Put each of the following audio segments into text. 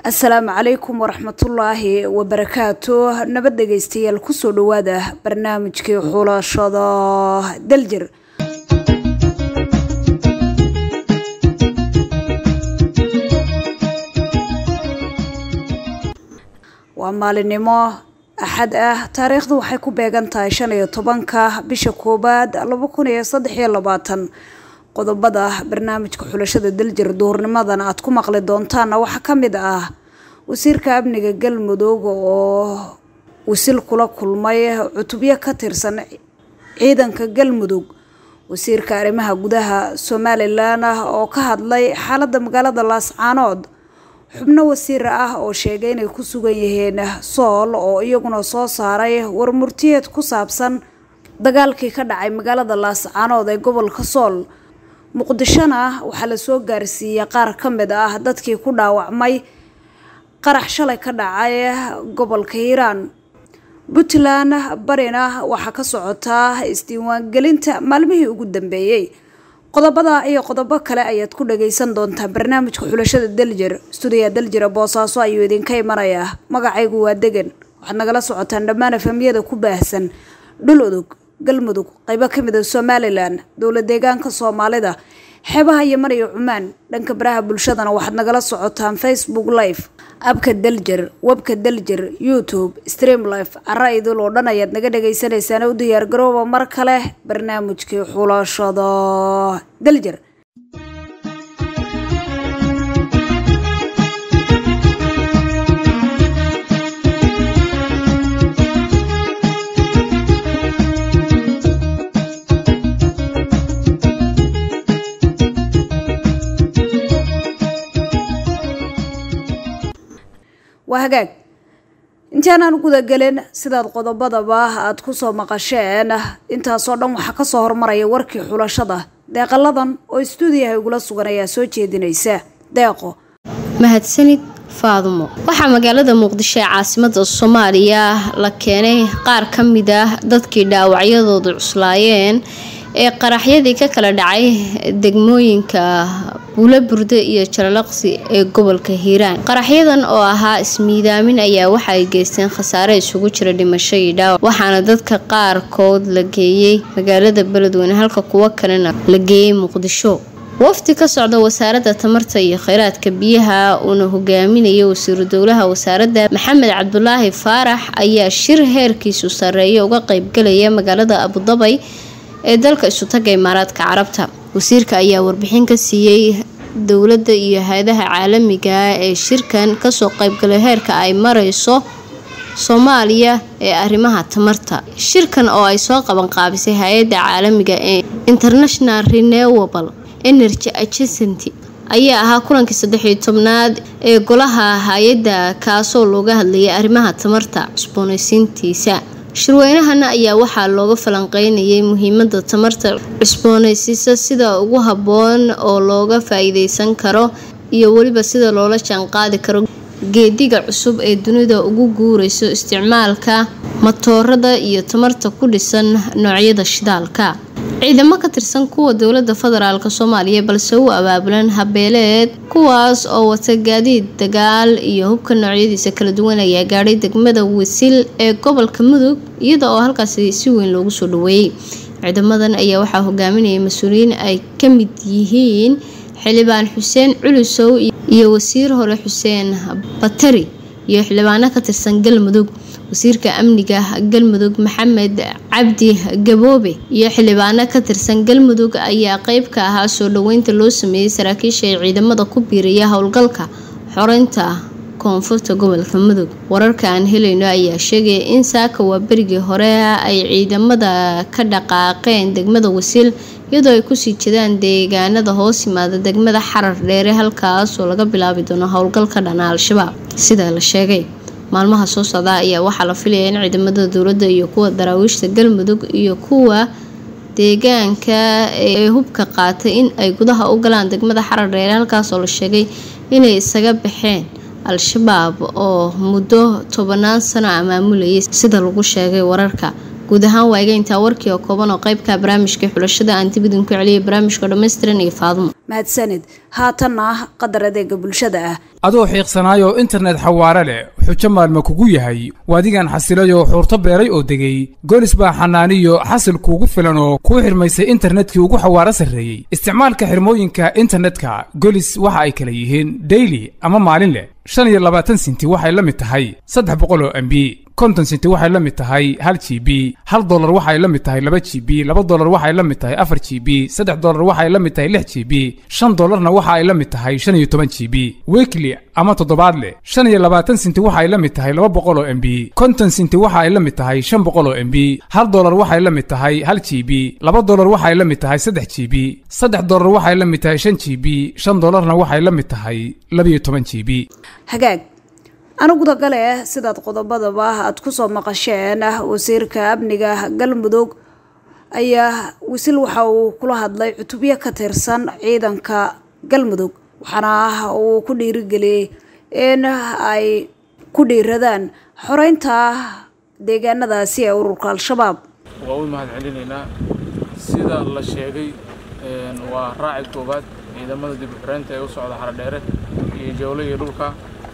asalaamu calaykum waraxmatullaahi wabarakaatu nabad dhegeystayaal kusoo dhawaada barnaamijkii xulashada daljir waa maalinimo axad ah taariikhdu waxay ku beegan tahay shan iyo tobanka bisha koowaad laba kun iyo saddex iyo labaatan qodobada barnaamijka xulashada daljir duhurnimadan aad ku maqli doontaana waxaa ka mid ah wasiirka amniga galmudug oo wasil kula kulmay cutubyo ka tirsan ciidanka galmudug wasiirka arrimaha gudaha somalilan oo ka hadlay xaaladda magaalada laascaanood xubno wasiir ah oo sheegay inay ku sugan yihiin sool oo iyaguna soo saaray warmurtiyeed ku saabsan dagaalkii ka dhacay magaalada laascaanood ee gobolka sool muqdishona waxaa lasoo gaarsiiyey qaar ka mid ah dadkii ku dhaawacmay qarax shalay ka dhacay gobolka hiiraan puntland barina waxaa ka socotaa isdiiwaangelinta maalmihii ugu dambeeyey qodobada iyo qodobo kale ayaad ku dhageysan doontaa barnaamijka xulashada daljir stuudiya daljira boosaaso ayuu idinka imanayaa magacaygu waa degan waxaad nagala socotaan dhammaan efamiyada ku baahsan dhul udug galmudug qaybo ka mid a somalilan dowla deegaanka soomaalida xeebaha yeman iyo cumaan dhanka baraha bulshadana waxaad nagala socotaan facebook live abka daljir webka daljir youtube stream life cara idil oo dhan ayaad naga dhagaysanaysaan u diyaargarooba mar kale barnaamijkii xulashada daljir waa hagaag intaanaan gudagelin sidaad qodobadaba aada kusoo maqasheen intaasoo dhan waxaa kasoo hormaraya warkii xulashada deeqaladan oo istuudiyaha igula sugan ayaa soo jeedinaysa deeqo mahadsanid faadumo waxaa magaalada muqdisho ee caasimada soomaaliya la keenay qaar ka mid ah dadkii dhaawacyadoodu cuslaayeen ee qaraxyadii ka kala dhacay degmooyinka buulo burde iyo jalalaqsi ee gobolka hiiraan qaraxyadan oo ahaa ismiidaamin ayaa waxa ay geysteen khasaare isugu jira dhimasho iyo dhaawac waxaana dadka qaarkood la geeyey magaalada beledweyne halka kuwo kalena la geeyey muqdisho wafdi ka socda wasaaradda tamarta iyo kheyraadka biyaha uuna hogaaminaya wasiiru dowlaha wasaaradda maxamed cabdulaahi faarax ayaa shir heerkiisu sarreeya uga qeybgalaya magaalada abudabay ee dalka isutaga imaaraadka carabta wasiirka ayaa warbixin ka siiyey dowladda iyo hay-adaha caalamiga ee shirkan kasoo qeybgalay heerka ay mareyso soomaaliya ee arrimaha tamarta shirkan oo ay soo qabanqaabisay hay-adda caalamiga ee international renewable energy agency ayaa ahaa kulankii saddexiyo tobnaad ee golaha hay-adda kaasoo looga hadlayay arrimaha tamarta cusboonaysiintiisa shirweynahana ayaa waxaa looga falanqeynayay muhiimada tamarta cusboonaysiisa sida ugu habboon oo looga faa-iideysan karo iyo weliba sida loola jaanqaadi karo geediga cusub ee dunida ugu guureyso isticmaalka matoorada iyo tamarta ku dhisan noocyada shidaalka ciidamo ka tirsan kuwa dowlada federaalk soomaaliya balse u abaabulan habeeleed kuwaas oo wata gaadiid dagaal iyo hubka noocyadiisa kala duwan ayaa gaadhay degmada wasil ee gobolka mudug iyada oo halkaasi si weyn loogu soo dhaweeyey ciidamadan ayaa waxaa hogaaminaya mas-uuliyiin ay ka mid yihiin xildhibaan xuseen culusow iyo wasiir hore xuseen batari iyo xildhibaano ka tirsan galmudug wasiirka amniga galmudug maxamed cabdi gaboobe iyo xildhibaano ka tirsan galmudug ayaa qeyb ka ahaa soo dhaweynta loo sameeyey saraakiisha ee ciidamada ku biiraya howlgalka xoreynta koonfurta gobolka mudug wararka aan helayno ayaa sheegaya in saaka waa berigii hore ay ciidamada ka dhaqaaqeen degmada wasiil iyadoo ay kusii jedaan deegaanada hoos yimaada degmada xarar dheere halkaasoo laga bilaabi doono howl-gal ka dhana al-shabaab sida la sheegay maalmaha soo socda ayaa waxaa la filaya in ciidamada dowladda iyo kuwa daraawiishta galmudug iyo kuwa deegaanka ee hubka qaatay in ay gudaha u galaan degmada xarar dheere halkaasoo la sheegay inay isaga baxeen al-shabaab oo muddo tobanaan sano amaamulayay sida lagu sheegay wararka guud ahaan waa iga intaa warkii oo kooban oo qeybka barnaamijka xulashada aan dib idinku celiyay barnaamijka dhammaystiran iyo faadumo mahadsanid haatanna qadar adeega bulshada ah adoo xiiqsanaayoo internet xawaare leh xujo maalma kugu yahay waadigan xasilayoo xuurto beeray oo degay goolis baa xanaaniyo xasil kuugu filan oo kuu xirmaysay internetkii ugu xawaaro sarreeyey isticmaalka xirmooyinka internetka golis waxa ay kala yihiin daily ama maalin leh shan iyo labaatan sinti waxay la mid tahay saddex boqol oo mb konton sinti waxay la mid tahay hal g b hal dolar waxay la mid tahay laba g b laba dolar waxay la mid tahay afar g b saddex dolar waxay la mid tahay lix g b shan dolarna waxa ay la mid tahay shan iyo toban g b weekly ama toddobaadle shan iyo labaatan sinti waxay la mid tahay laba boqol oo mb konton sinti waxa ay la mid tahay shan boqol oo mb hal dolar waxay la mid tahay hal g b laba dolar waxay la mid tahay saddex g b saddex dolar waxay la mid tahay shan g b shan dolarna waxay la mid tahay labiyo toban g b hagaag anugudagale sidaad qodobadaba aada kusoo maqasheen wasiirka amniga galmudug ayaa wasiil waxa uu kula hadlay cutubyo ka tirsan ciidanka galmudug waxaana uu ku dhiirigeliyey in ay ku dhiiradaan xoreynta deegaanadaasi ee ururka al-shabaab waa u mahad celinaynaa sida la sheegay waa raaci koowaad ciidamada dib u xoreynta ee u socda xaradheere iyo jawle iyo dhulka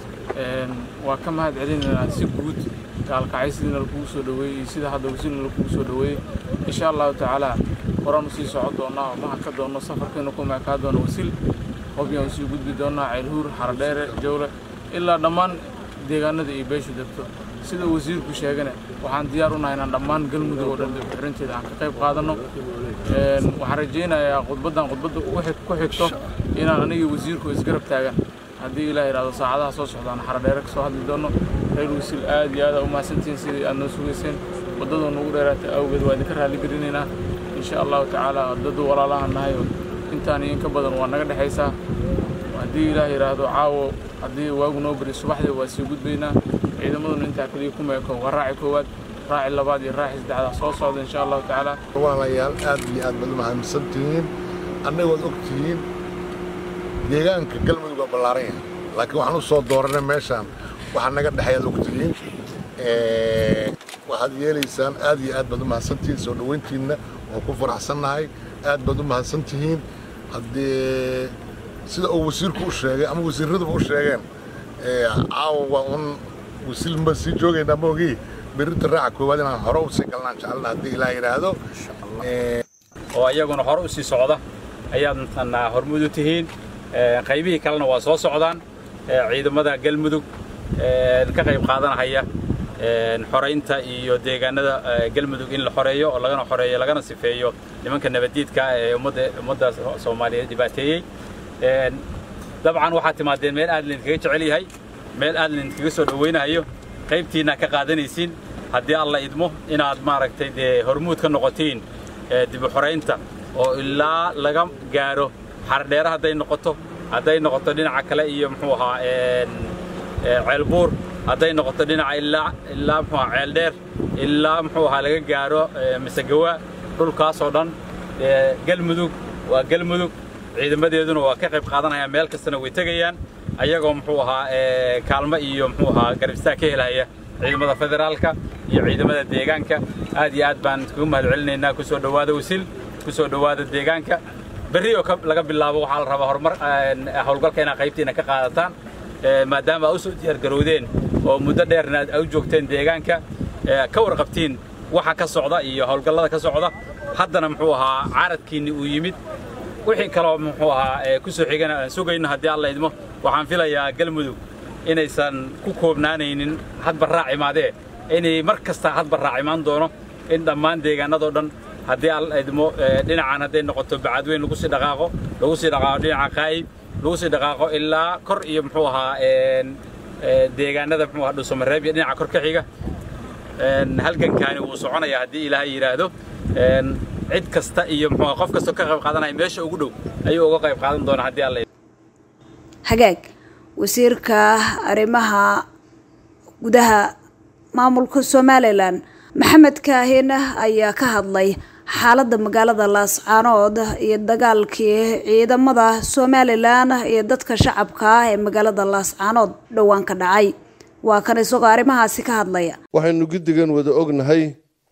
waa ka mahad celinaynaa si guud gaalkacaysidiina lakugu soo dhoweeyey iyo sida hadda wasiilna lakugu soo dhoweeyey insha allahu tacaala horaan usii socon doonaa oo maha ka doonno safarkiina ku meekaa doono wasiil hobyaan usii gudbi doonaa ceylhuur xaradheere jawle ilaa dhammaan deegaanada iyo beeshu degto sida wasiirku sheegana waxaan diyaar u nahay inaan dhammaan galmudug oo dhan dibxorinteeda aan ka qayb qaadanno waxaan rajaynayaa khudbaddan khudbadda ku xigto inaan aniga wasiirku isgarab taagan haddii ilaah yidhahdo saacadaha soo socdaan xaradheere ka soo hadli doonno reer wasiil aad iyo aad aa u mahadsantihiin sidii aad noo sugayseen waddadoo nagu dheeraatay awgeed waa idinka raalli gelinaynaa insha allahu tacaala waddadu walaalahan nahay intaan iyo in ka badan waa naga dhexaysaa haddii ilaah yidhaahdo caawo haddii waagu noo bari subaxdii waa sii gudbaynaa ciidamaduna intaa kaliya ku meeko waa raaci koowaad raaci labaad iyo raaci saddexdaa soo socda insha allahu tacaala walaalayaal aad iyo aad baad u mahadsantihiin annagood og tihiin deegaanka galmudug waa ballaaran yahay laakiin waxaan u soo dooranay meeshaan waxaa naga dhexay aad og tihiin waxaad yeelaysaan aad iyo aad baad u mahadsantihiin soo dhoweyntiinna waan ku faraxsannahay aad baad u mahadsantihiin haddee sida uu wasiirku u sheegay ama wasiiraduba u sheegeen caawa waa un wasiil ma sii joogaynaa maogii berrinta raaca koowaad inaan hore usii galnaan jecelna haddii ilaah yidhaahdo oo iyaguna hore usii socda ayaad mataqaanaa hormud u tihiin qaybihii kalena waa soo socdaan ciidamada galmudug ka qayb qaadanahaya xoraynta iyo deegaanada galmudug in la xoreeyo oo lagana xoreeyo lagana sifeeyo nimanka nabaddiidka ee ummadda ummadda soomaaliyeed dhibaateeyey dabcan waxaad timaadeen meel aad laydinkaga jecel yahay meel aad laydinkaga soo dhowaynayo qaybtiinna ka qaadanaysiin haddii alla idmo inaad maaragtay dee hormuud ka noqotiin dib u xoraynta oo ilaa laga gaaro xardheere hadday noqoto hadday noqoto dhinaca kale iyo muxuu ahaa ceelbuur hadday noqoto dhinaca ilaa ilaa muxuu ahaa ceeldheer ilaa muxuu ahaa laga gaaro masegawa dhulkaasoo dhan galmudug waa galmudug ciidamadeeduna waa ka qayb qaadanayaan meel kastana way tegayaan ayagoo muxuu ahaa kaalmo iyo muxuu ahaa garabistaa ka helaya ciidamada federaalka iyo ciidamada deegaanka aad iyo aad baan kugu mahad celinaynaa ku soo dhowaada wasiil ku soo dhowaada deegaanka berri oo laga bilaabo waxaa la rabaa horumar howlgalka inaad qaybtiina ka qaadataan maadaama aa u soo diyaargarowdeen oo muddo dheerna aad u joogteen deegaanka ka warqabtiin waxa ka socda iyo howlgallada ka socda haddana muxuu ahaa caaradkiinni uu yimid wixii kaloo muxuu ahaa ku soo xigana aan sugayno haddii alla idmo waxaan filayaa galmudug inaysan ku koobnaanaynin hadba raac imaadee inay mar kasta hadba raac imaan doono in dhammaan deegaanadoo dhan haddii alla idmo dhinacan hadday noqoto bacadweyn lagu sii dhaqaaqo lagu sii dhaqaaqo dhinaca qaayib lagu sii dhaqaaqo ilaa kor iyo muxuu ahaa deegaanada muxuu ahaa dhuusamareeb iyo dhinaca kor ka xiga halgankaani wuu soconayaa haddii ilaahay yidhaahdo cid kasta iyo muxuu qof kastoo ka qayb qaadanaya meesha ugu dhow ayuu uga qayb qaadan doonaa haddii alla hagaag wasiirka arrimaha gudaha maamulka somalilan maxamed kaahin ayaa ka hadlay xaaladda magaalada laascaanood iyo dagaalkii ciidamada somalilan iyo dadka shacabka ah ee magaalada laascaanood dhowaan ka dhacay waa kan isagoo arrimahaasi ka hadlaya waxaynu guddigan wada ognahay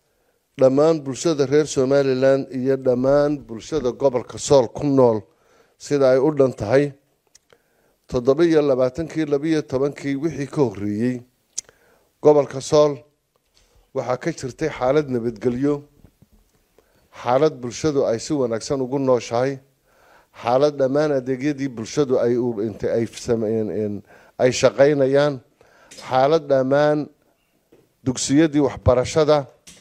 dhammaan bulshada reer somalilan iyo dhammaan bulshada gobolka sool ku nool sida ay u dhan tahay toddoba iyo labaatankii labiyo tobankii wixii ka horreeyey gobolka sool waxaa ka jirtay xaalad nabadgelyo xaalad bulshadu ay si wanaagsan ugu nooshahay xaalad dhammaan adeegyadii bulshadu ay ay shaqaynayaan xaalad dhammaan dugsiyadii waxbarashada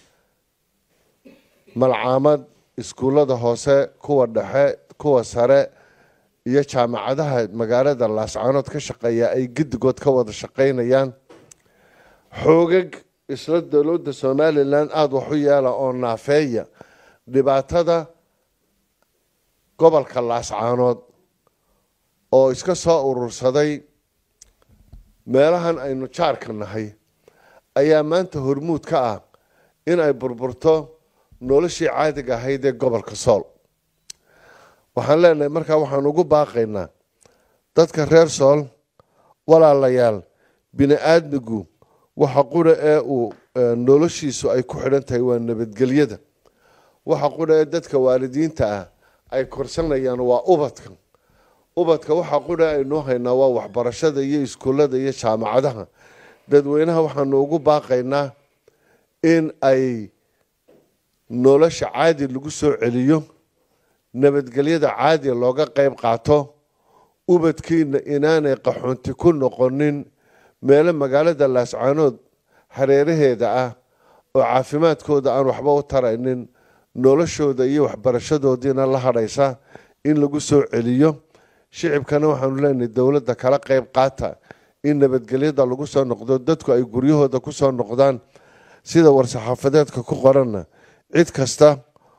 malcaamad iskuullada hoose kuwa dhexe kuwa sare iyo jaamacadaha magaalada laascaanood ka shaqeeya ay giddigood ka wada shaqaynayaan xoogag isla dowladda somalilan aada wax u yeela oo naafeeya dhibaatada gobolka laascaanood oo iska soo urursaday meelahan aynu jaarka nahay ayaa maanta hormuud ka ah in ay burburto noloshii caadiga ahayd ee gobolka sool waxaan leenahay markaa waxaan ugu baaqaynaa dadka reer sool walaalayaal bini aadmigu waxa qura ee uu noloshiisu ay ku xidhan tahay waa nabadgelyada waxa qura ee dadka waalidiinta ah ay korsanayaan waa ubadka ubadka waxa qura aynuu haynaa waa waxbarashada iyo iskuullada iyo jaamacadaha dadweynaha waxaanu ugu baaqaynaa in ay nolosha caadi lagu soo celiyo nabadgelyada caadi looga qayb qaato ubadkiina inaanay qaxoonti ku noqonin meelo magaalada laascaanood hareeraheeda ah oo caafimaadkooda aan waxba u taraynin noloshooda iyo waxbarashadoodiina la hadhaysa in lagu soo celiyo shicibkana waxaanu leenahay dowladda kala qayb qaata in nabadgelyada lagu soo noqdo dadku ay guryahooda ku soo noqdaan sida war-saxaafadeedka ku qoranna cid kasta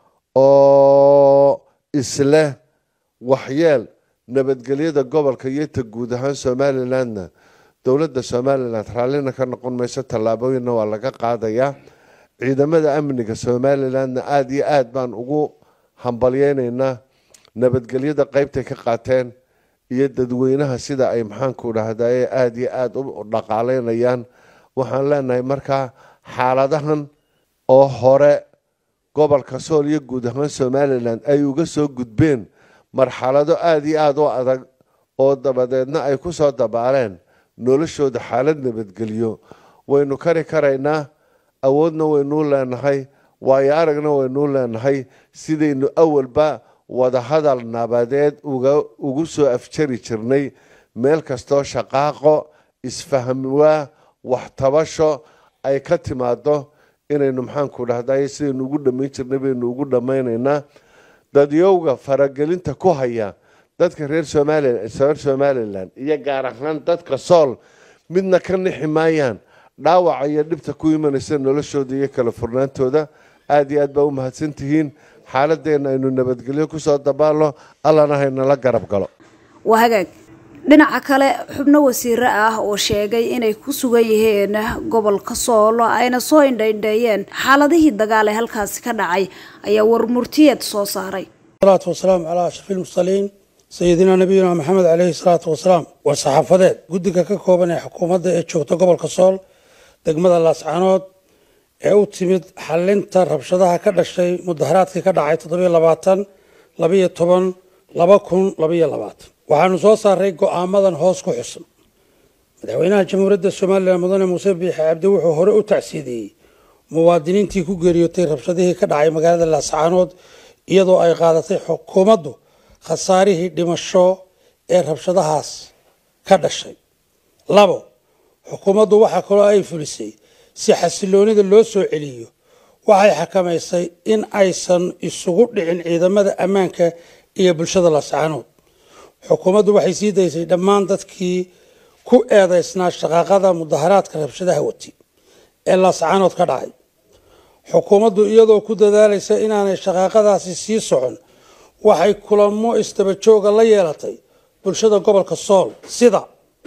oo isleh waxyeel nabadgelyada gobolka iyo ta guud ahaan somalilandna dowladda somalilan raallina ka noqon mayso tallaabooyinna waa laga qaadayaa ciidamada amniga somalilandna aada iyo aada baan ugu hambalyeynaynaa nabadgelyada qeybtay ka qaateen iyo dadweynaha sida ay maxaanku dhahdaye aada iyo aada u dhaqaaleynayaan waxaan leenahay markaa xaaladahan oo hore gobolka sool iyo guud ahaan somalilan ay uga soo gudbeen marxalado aada iyo aada u adag oo dabadeedna ay ku soo dabaaleen noloshooda xaalad nabadgelyo waynu kari karaynaa awoodna waynuu leenahay waayo aragna waynuu leenahay sidaynu awalba wadahadal nabadeed ugu soo afjari jirnay meel kastoo shaqaaqo isfahmwaa waxtabasho ay ka timaado inaynu maxaanku dhahday sidaynu ugu dhammayn jirnay baynu ugu dhammaynaynaa dadyowga faragelinta ku haya dadka reer somalilan reer somalilan iyo gaar ahaan dadka sool midna ka nixi maayaan dhaawaca iyo dhibta ku imanaysa noloshooda iyo kala furnaantooda aada iyo aad baa u mahadsantihiin xaaladeenna aynu nabadgelyo kusoo dabaalno allana haynala garab galo waa hagaag dhinaca kale xubno wasiire ah oo sheegay inay ku sugan yihiin gobolka sool ayna soo indhaindheeyeen xaaladihii dagaal ee halkaasi ka dhacay ayaa warmurtiyeed soo saaray salaatu wasalaamu calaa ashrafi lmursaliin sayidina nabiyuna maxamed caleyhi salaatu wasalaam war saxaafadeed guddiga ka kooban ee xukuumadda ee joogta gobolka sool degmada laascaanood ee u timid xalinta rabshadaha ka dhashay mudaharaadkii ka dhacay toddobiyo labaatan labiyo toban laba kun labiyo labaatan waxaanu soo saaray go-aamadan hoos ku xusan madaxweynaha jamhuuriyadda somalilan mudane muuse biixi cabdi wuxuu hore u tacsiidiyey muwaadiniintii ku geeriyootay rabshadihii ka dhacay magaalada laascaanood iyadoo ay qaadatay xukuumaddu khasaarihii dhimasho ee rabshadahaas ka dhashay labo xukuumaddu waxaa kaloo ay fulisay si xasiloonida loo soo celiyo waxay xakamaysay in aysan isugu dhicin ciidamada ammaanka iyo bulshada laascaanood xukuumaddu waxay sii daysay dhammaan dadkii ku eedeysnaa shaqaaqada mudaharaadka rabshadaha wati ee laascaanood ka dhacay xukuumaddu iyadoo ku dadaalaysa inaanay shaqaaqadaasi sii socon waxay kulamo istabajooga la yeelatay bulshada gobolka sool sida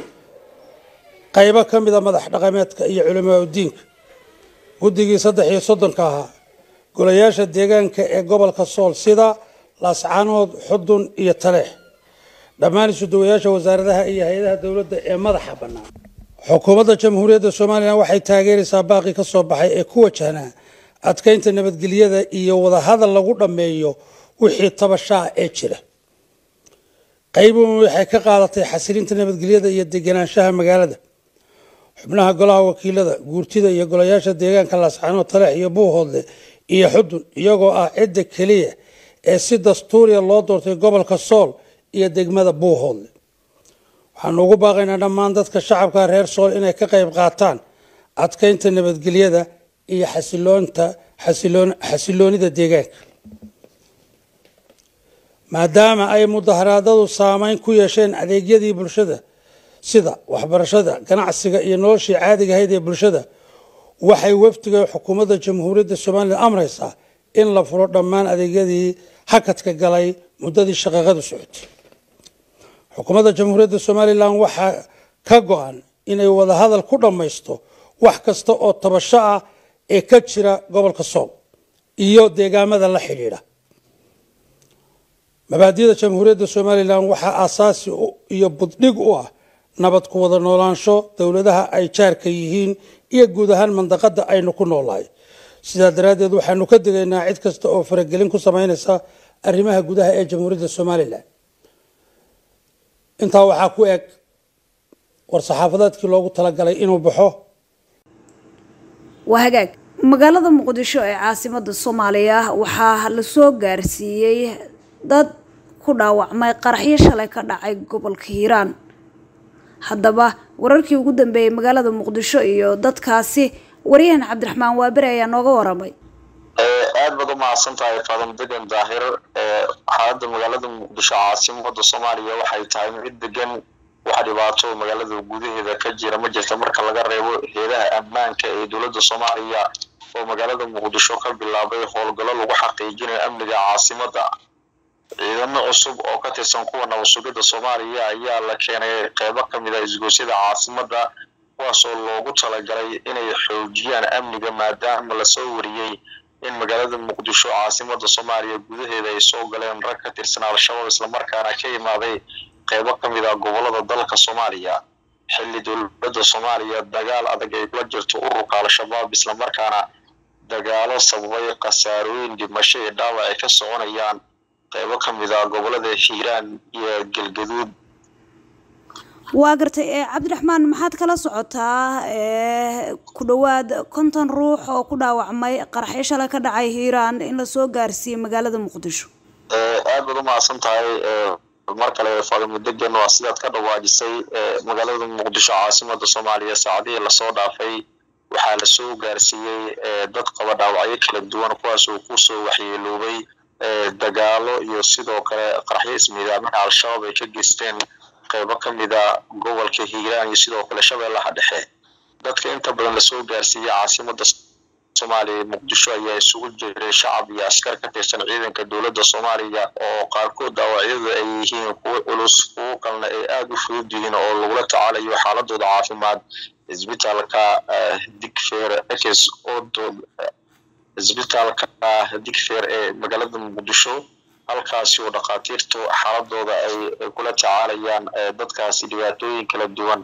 qaybo ka mida madax dhaqameedka iyo culamaa udiinka guddigii saddex iyo soddonka ahaa golayaasha deegaanka ee gobolka sool sida laascaanood xudun iyo taleex dhammaan isuduwayaasha wasaaradaha iyo hay-adaha dowladda ee madaxa bannaan xukuumadda jamhuuriyadda somalilan waxay taageeraysaa baaqii ka soo baxay ee ku wajahnaa adkeynta nabadgelyada iyo wadahadal lagu dhammeeyo wixii tabashaa ee jira qaybuun waxay ka qaadatay xasilinta nabadgelyada iyo deganaanshaha magaalada xubnaha golaha wakiilada guurtida iyo golayaasha deegaanka laascaanood taleex iyo buuhoodle iyo xudun iyagoo ah cidda keliya ee si dastuuriya loo doortay gobolka sool iyo degmada buuhoodle waxaanu ugu baaqaynaa dhammaan dadka shacabka reer sool inay ka qayb qaataan adkeynta nabadgelyada iyo xasiloonta xasiloonida deegaanka maadaama ay mudaharaadadu saameyn ku yeesheen adeegyadii bulshada sida waxbarashada ganacsiga iyo noloshii caadiga ahayd ee bulshada waxay wafdiga xukuumadda jamhuuriyadda somalilan amraysaa in la furo dhammaan adeegyadii hakadka galay muddadii shaqaaqadu socotay xukuumadda jamhuuriyadda somalilan waxaa ka go-an inay wadahadal ku dhammaysto wax kasta oo tabasho ah ee ka jira gobolka sool iyo deegaamada la xidhiidha mabaadida jamhuuriyadda somalilan waxaa aasaasi iyo buddhig u ah nabad ku wada noolaansho dowladaha ay jaarka yihiin iyo guud ahaan mandaqada aynu ku noolahay sidaa daraaddeed waxaanu ka digaynaa cid kasta oo faragelin ku sameynaysa arrimaha gudaha ee jamhuuriyadda somalilan intaa waxaa ku eg war-saxaafadeedkii loogu talagalay inuu baxo waa hagaag magaalada muqdisho ee caasimada soomaaliya waxaa lasoo gaarsiiyey dad ku dhaawacmay qaraxyo shalay ka dhacay gobolka hiiraan haddaba wararkii ugu dambeeyey magaalada muqdisho iyo dadkaasi waryahan cabdiraxmaan waaberi ayaa nooga waramay aad baad u mahadsan tahay faadan degan daahir xaaladda magaalada muqdisho caasimada soomaaliya waxay tahay mid degan wax dhibaato magaalada gudaheeda ka jira ma jirta marka laga reebo heedaha ammaanka ee dowladda soomaaliya oo magaalada muqdisho ka bilaabay howlgallo lagu xaqiijinayo amniga caasimada ciidamo cusub oo ka tirsan kuwa nabadsugidda soomaaliya ayaa la keenay qeybo ka mid a isgoosyada caasimada kuwaas oo loogu talagalay inay xoojiyaan amniga maadaama lasoo wariyey in magaalada muqdisho caasimada soomaaliya gudaheeda ay soo galeen rag ka tirsan al-shabaab islamarkaana ka imaaday qeybo ka mid a gobolada dalka soomaaliya xilli dowladda soomaaliya dagaal adag ay kula jirto ururka al-shabaab islamarkaana dagaalo sababay khasaarooyin dhimasho iyo dhaawac ay ka soconayaan qeybo ka mid a gobolada hiiraan iyo galgaduud waa gartay cabdiraxmaan maxaad kala socotaa ku dhowaad konton ruux oo ku dhaawacmay qaraxyo shalay ka dhacay hiiraan in lasoo gaarsiiyey magaalada muqdisho aad baad u mahadsan tahay mar kale faadimo degan waa sidaad ka dhawaajisay magaalada muqdisho caasimada soomaaliya saacadihii lasoo dhaafay waxaa lasoo gaarsiiyey dad qaba dhaawacyo kala duwan kuwaas oo kusoo waxyeeloobay dagaalo iyo sidoo kale qaraxyo ismiidaamin al-shabaab ay ka geysteen qeybo ka mid a gobolka hiiraan iyo sidoo kale shabeellaha dhexe dadka inta badan lasoo gaarsiiyey caasimada soomaaliya muqdisho ayaa isugu jiray shacab iyo askar ka tirsan ciidanka dowladda soomaaliya oo qaarkood dhaawacyadu ay yihiin kuwo culus kuwo kalena ay aada u fudud yihiin oo lagula tacaalayo xaaladooda caafimaad isbitaalka digfeer ekes odood isbitaalka digfeer ee magaalada muqdisho halkaasi oo dhakhaatiirtu xaaladooda ay kula tacaalayaan dadkaasi dhibaatooyin kala duwan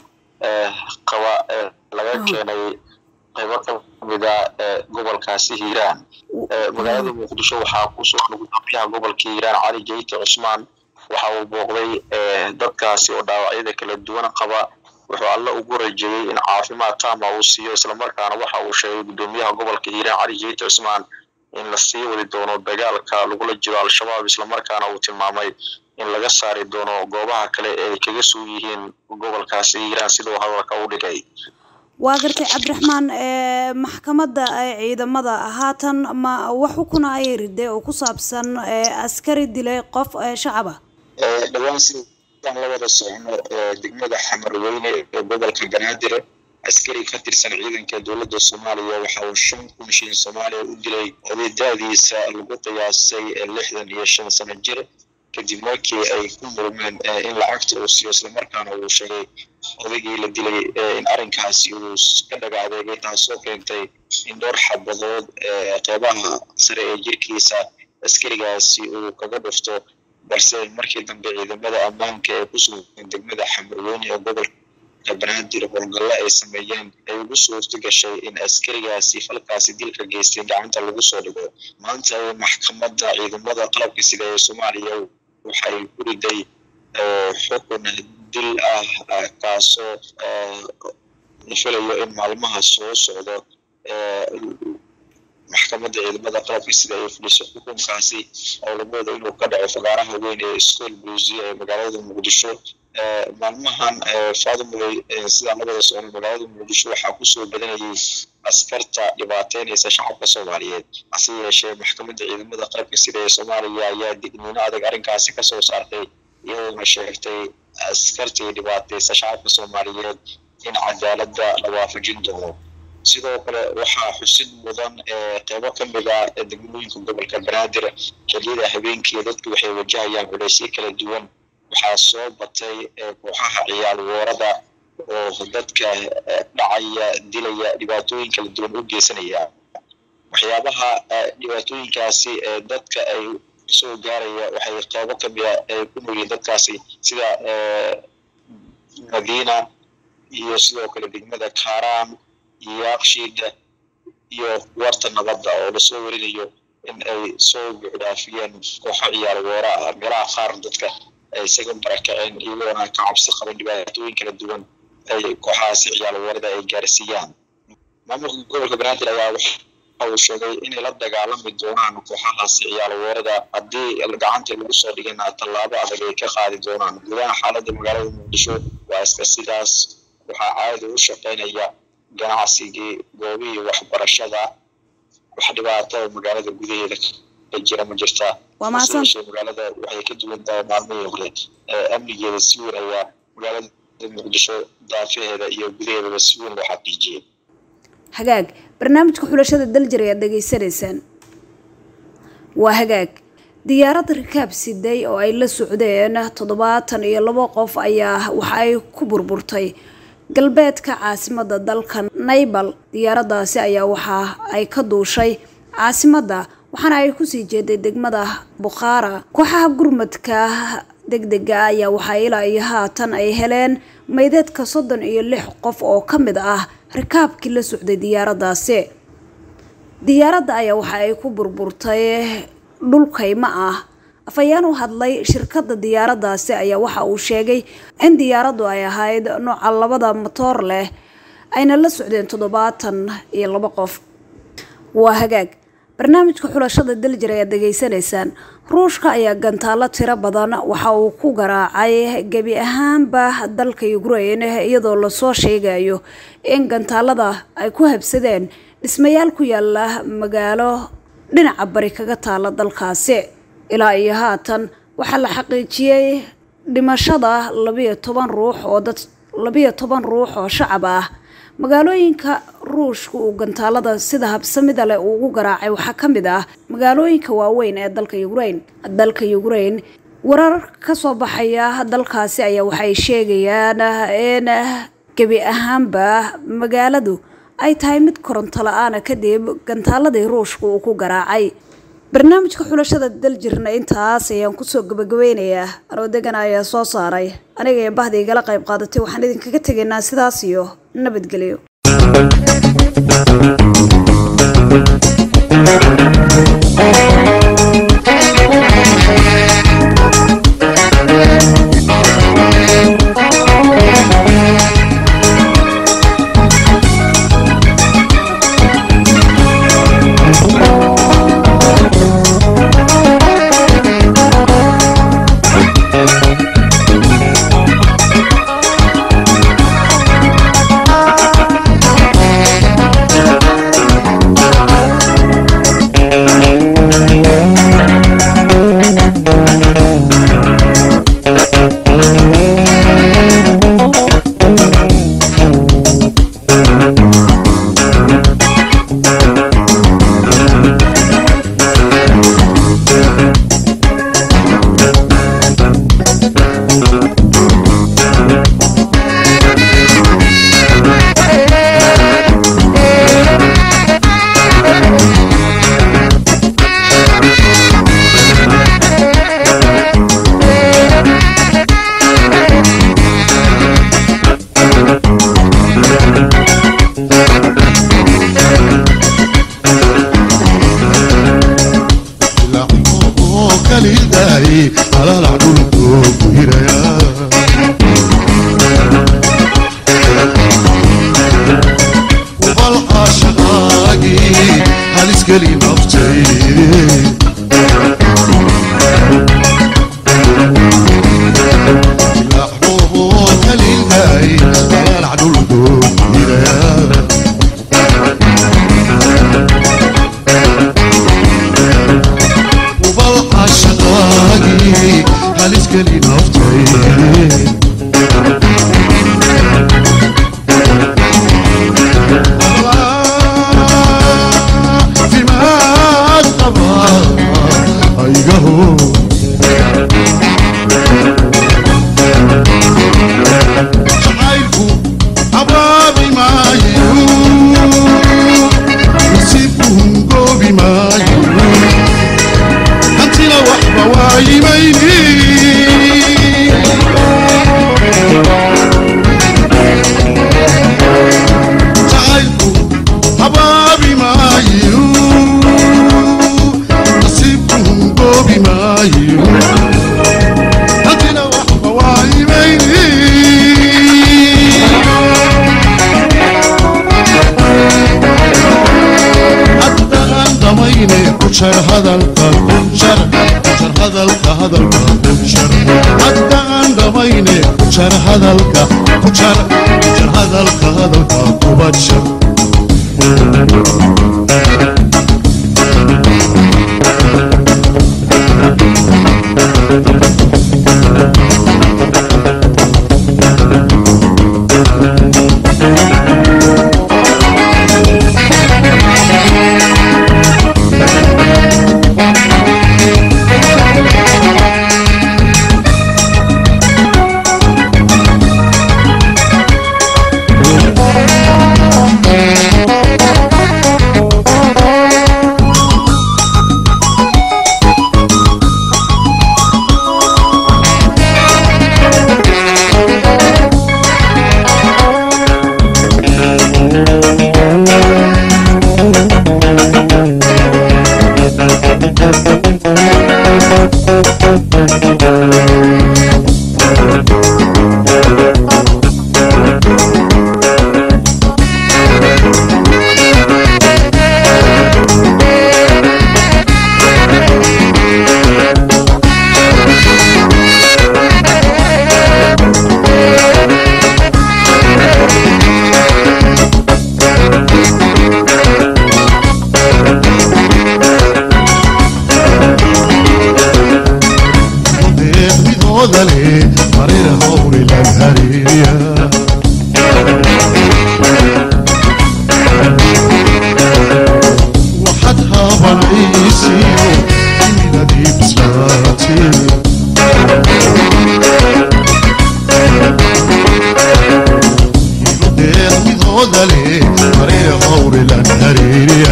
qaba laga keenay qaybo ka mida gobolkaasi hiiraan magaalada muqdisho waxaa kusoo gudoomiyaha gobolka hiiraan cali jeyte cusmaan waxa uu booqday dadkaasi oo dhaawacyada kala duwan qaba wuxuu alla ugu rajeeyey in caafimaad taama uu siiyo islamarkaana waxa uu sheegay gudoomiyaha gobolka hiiraan cali jeyte cusmaan in la sii wadi doono dagaalka lagula jiro al-shabaab islamarkaana uu tilmaamay in laga saari doono goobaha kale ee ay kaga sug yihiin gobolkaasi hiiraan siduu hadalka u dhigay waa gartay cabdiraxmaan maxkamadda ciidamada haatan ma wax xukuna ayay riday oo ku saabsan askari dilay qof shacaba dhawaan sidaan la wada socno degmada xamarweyne ee gobolka banaadir askari ka tirsan ciidanka dowladda soomaaliya waxa uu shan kun shilin soomaaliya u dilay oday da-diisa lagu qiyaasay lixdan iyo shan sano jir kadib markii ay ku murmeen in lacagta uu siiyo islamarkaana uu sheegay odaygii la dilay in arrinkaasi uu ka dhaga adeegay taasoo keentay in dhowr xabadood qeybaha sare ee jirkiisa askarigaasi uu kaga dhufto balse markii dambe ciidamada ammaanka ee ku sugan degmada xamarweyne ee gobolka banaadir howlgallo ay sameeyeen ay ugu suurta gashay in askarigaasi falkaasi dilka geystay gacanta lagu soo dhigo maanta maxkamadda ciidamada qalabka sida ee soomaaliya waxay ku riday xukun dil ah kaasoo la filayo in maalmaha soo socdo maxkamadda ciidamada qalabka sida ay fuliso xukunkaasi oo lagu wado inuu ka dhaco fagaaraha weyn ee school blusia ee magaalada muqdisho maalmahan fadumuley sidaan la wada socno magaalada muqdisho waxaa kusoo badanayay askarta dhibaateynaysa shacabka soomaaliyeed hase yeeshee maxkamadda ciidamada qalabka sida ee soomaaliya ayaa digniino adag arrinkaasi kasoo saartay iyadoona sheegtay askartii dhibaateysa shacabka soomaaliyeed in cadaaladda la waafajin doono sidoo kale waxaa xusid mudan qeybo ka mid ah degmooyinka gobolka banaadir xilliyada habeenkii dadku waxay wajahayaan culeysyo kala duwan waxaa soo batay kooxaha ciyaal woorada oo dadka dhacaya dilaya dhibaatooyin kala duwan u geysanaya waxyaabaha dhibaatooyinkaasi dadka ay soo gaaraya waxay qeybo ka mid a ay ku noolyihiin dadkaasi sida madiina iyo sidoo kale degmada kaaraan iyo aqshiida iyo warta nabadda oo lasoo warinayo in ay soo buuxdhaafiyeen kooxo ciyaal woora ah meelaha qaar dadka ay isaga barakaceen iyagoona ka cabsi qaban dhibaatooyin kala duwan ay kooxahaasi ciyaal woorada ay gaarsiiyaan maamulka gobolka banaadir ayaa waxa uu sheegay inay la dagaalami doonaan kooxahaasi ciyaal woorada haddii gacanta lagu soo dhigana tallaabo adag ay ka qaadi doonaan gudaha xaaladda magaalada muqdisho waa iska sidaas waxaa caadi u shaqeynaya ganacsigii goobihii waxbarashada wax dhibaato magaalada gudaheeda ka jira ma jirtaa waa mahadsan magaalada waxay ka duwan tahay maalmihii hore amnigeeda si weyn ayaa magaalada muqdisho daafaheeda iyo gudaheedaba si weyn loo xaqiijiyey hagaag barnaamijka xulashada daljir ayaad dhegaysanaysaan waa hagaag diyaarad rikaab siday oo ay la socdeen toddobaatan iyo labo qof ayaa waxa ay ku burburtay galbeedka caasimada dalka naybal diyaaradaasi ayaa waxa ay ka duushay caasimadda waxaana ay kusii jeeday degmada bukhaara kooxaha gurmadka degdega ayaa waxaa ilaa iyo haatan ay heleen maydeedka soddon iyo lix qof oo ka mid ah rikaabkii la socday diyaaradaasi diyaaradda ayaa waxa ay ku burburtay dhulkayma ah afhayeen u hadlay shirkadda diyaaradaasi ayaa waxa uu sheegay in diyaaraddu ay ahayd nooca labada matoor leh ayna la socdeen toddobaatan iyo labo qof waa hagaag barnaamijka xulashada daljir ayaad degeysanaysaan ruushka ayaa gantaalo tiro badan waxa uu ku garaacay gebi ahaanba dalka ukraine iyadoo lasoo sheegayo in gantaalada ay ku habsadeen dhismayaal ku yaala magaalo dhinaca bari kaga taala dalkaasi ilaa iyo haatan waxaa la xaqiijiyey dhimashada labiyo toban ruux oo dad labiyo toban ruux oo shacab ah magaalooyinka ruushka uu gantaalada sida habsamida leh uu ugu garaacay waxaa ka mid ah magaalooyinka waaweyn ee dalka ukraine dalka ukraine warar kasoo baxaya dalkaasi ayaa waxay sheegayaan in gebi ahaanba magaaladu ay tahay mid koronto la-aana kadib gantaaladii ruushka uu ku garaacay barnaamijka xulashada daljirna intaas ayaan kusoo gabagabeynayaa anoo degan ayaa soo saaray aniga iyo bahda igala qayb qaadatay waxaan idinkaga tegaynaa sidaas iyo nabadgelyo naftay caafimaad qaba aygaho jacaylku abaabi maayo nasiibku hungoobi maayo hantina waxba waayimayni jacaylku abaabi maayo nasiibku hungoobi maayo hantina waxba waayimayni haddaan dhamayne ku jar hadalka ku jar ku jar hadalka hadalka ku jar haddaan dhamayne ku jar hadalka ku jar ku jar hadalka hadalka kuba jar deeqdidooda leh mareer hawri lag hareeriya waxaad haabanaysiyo imidadii bislaatee deeqdidooda leh mareer hawri lag hareeriya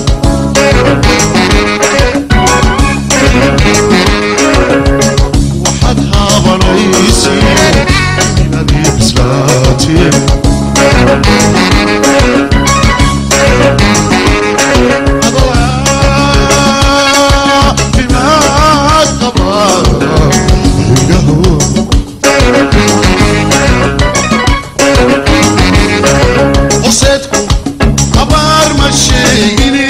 waxaad haabanaysiyo imidadii bislaatee caafimaad qaba aygaho horseedku abaar ma sheegini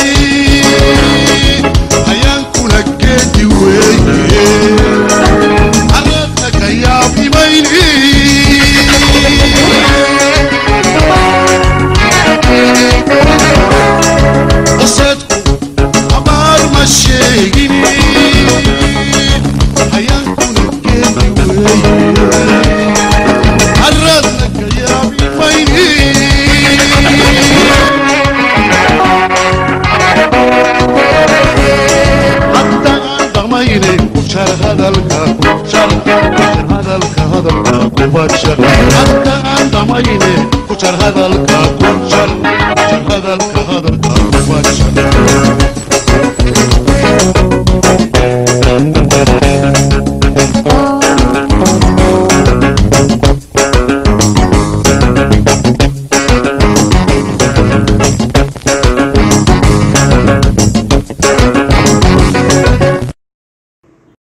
hayaankuna geedi weeye areedna ka yaabimayni horseedku abaar ma sheegini hayaankuna geedi weeye areedna ka yaabimayni haddaan dhamayne ku jar hadalka ku jar ku jar hadalka hadalka kuba jar haddaan dhamayne ku jar hadalka